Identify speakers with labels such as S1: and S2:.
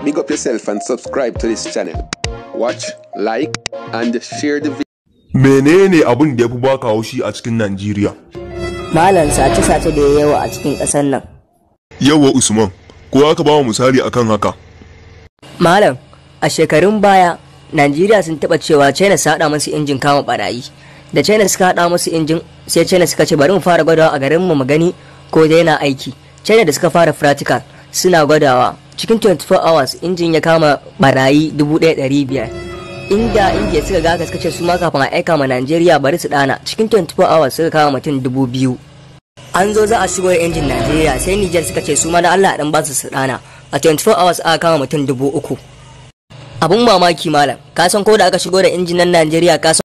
S1: big up yourself and subscribe to this channel. Watch, like, and share the video.
S2: menene abin da ya fi baka haushi a cikin Najeriya?
S3: Malam sace-sace da ya yawa a cikin ƙasar nan.
S2: Yawa Usman, ko aka ba mu misali akan haka?
S3: Malam, a shekarun baya, Najeriya sun taɓa cewa China su haɗa musu injin kama barayi. Da China suka haɗa musu injin, sai China suka ce bari mu fara gwadawa a garin mu mu gani ko dai yana aiki. China da suka fara practical suna gwadawa. Cikin 24 hours injin ya kama barayi 1,500. Inda India suka ga haka suka ce su ma kafin a aika ma Najeriya bari su ɗana cikin 24 hours suka kama mutum 2,000. An zo za a shigo da injin Najeriya sai Niger suka ce su ma da Allah dan ba su su ɗana. A 24 hours aka kama mutum dubu uku. Abun mamaki malam, ka san ko da aka shigo da injin nan Najeriya ka san